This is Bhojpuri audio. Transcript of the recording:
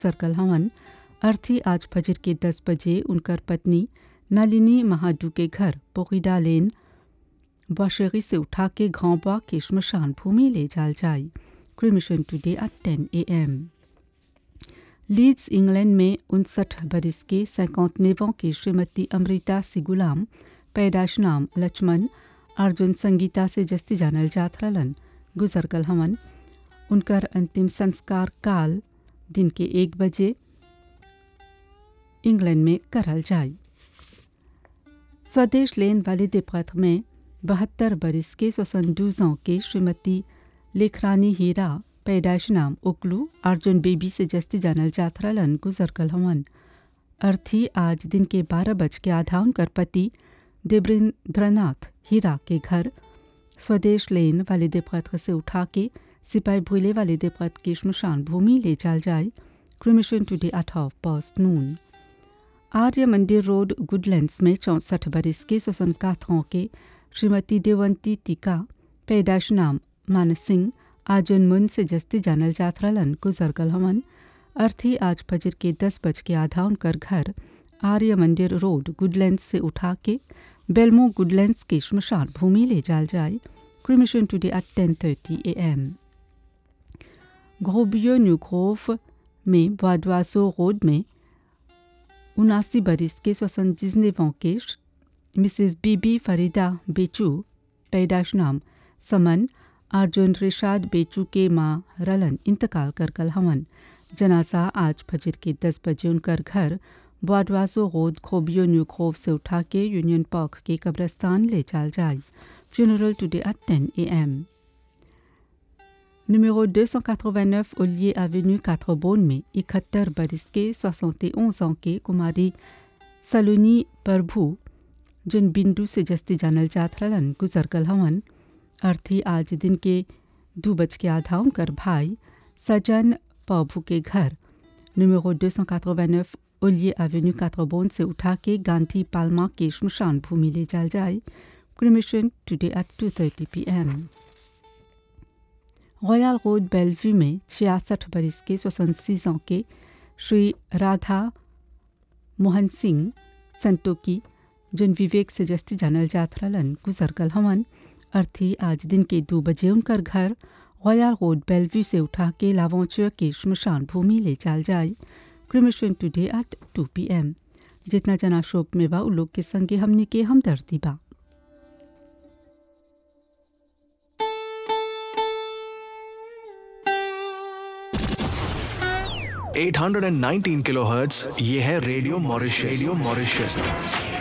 सर्कल हवन अर्थी आज फजर के दस बजे उनकर पत्नी नलिनी महाडू के घर पोखिडा लेन बाशेरी से उठा के घावबा के श्मशान भूमि ले जाल जाए cremation today at ten A M leads England में उनसठ बरस के सैकौतनेवों की श्रीमती अमृता सिगुलाम पैदाश नाम लक्ष्मण अर्जुन संगीता से जस्ती जानल जात रहलन गुजर कल हमन उनकर अंतिम संस्कार काल दिन के एक बजे इंग्लैंड में करल जाए स्वदेश लेन वाले दिपथ में बहत्तर बरस के सोसनडूजों के श्रीमती लेखरानी हीरा पैदाश नाम उकलू अर्जुन बेबी से जस्ती जानल जात रहलन गुजर कल हमन अर्थी आज दिन के बारह बज के आधा उनकर पति देवेंद्रनाथ हीरा के घर स्वदेश लेन वाले दिपथ से उठा के सिपाही भूले वाले दिपथ की श्मशान भूमि ले जाल जाए cremation today at half past noon Arya मंदिर रोड गुडलैंड्स में चौंसठ बरस के स्वसन काथों के श्रीमती देवंती टीका पैदाश नाम मानस सिंह आजुन मुन से जस्ती जानल जात रहलन गुजरगल हमन अर्थी आज फजर के दस बज के आधा उनकर घर आर्य मंदिर रोड गुडलैंड्स से उठा के बेलमो गुडलैंड्स के श्मशान भूमि ले जाल जाए cremation today at ten thirty A M ग्रोबियो न्यू ग्रोव में बाडवासो रोड में उनासी बरस के स्वसन जिजनेवों के मिसेस बीबी फरीदा बेचू पैदाश नाम समन अर्जुन रिशाद बेचू के माँ रलन इंतकाल कर कल हमन जनासा आज फजर के दस बजे उनकर घर बाडवासो रोड खोबियो न्यू खोव से उठा के यूनियन पार्क के कब्रस्तान ले जाल जाए funeral today at ten A M Numéro 289 Ollier Avenue 4 Beaune में इकहत्तर बरस के 71 ans के कुमारी सलोनी प्रभु जिन बिंदु से जस्ती जानल जात रहलन गुजर कल हवन अर्थी आज दिन के दो बज के आधा उनकर भाई सजन प्रभु के घर numéro 289 ओलिए एवेन्यू काथरबोन से उठा के गांधी पालमा के श्मशान भूमि ले जाल जाए cremation today at two thirty P M Royal Road Belle Vue में छियासठ बरस के सोसनसीज के श्री राधा मोहन सिंह संतोकी जिन विवेक से जस्ती जानल जात रहलन गुजर कल हमन अर्थी आज दिन के दो बजे उनकर घर रॉयल रोड बेलव्यू से उठा के लावोचर के श्मशान भूमि ले जाल जाए cremation today at two P M जितना जना शोक में बा उ लोग के संगे हमने के हमदर्दी बा 819 किलोहर्ट्ज ये है रेडियो मॉरिशस रेडियो मॉरिशस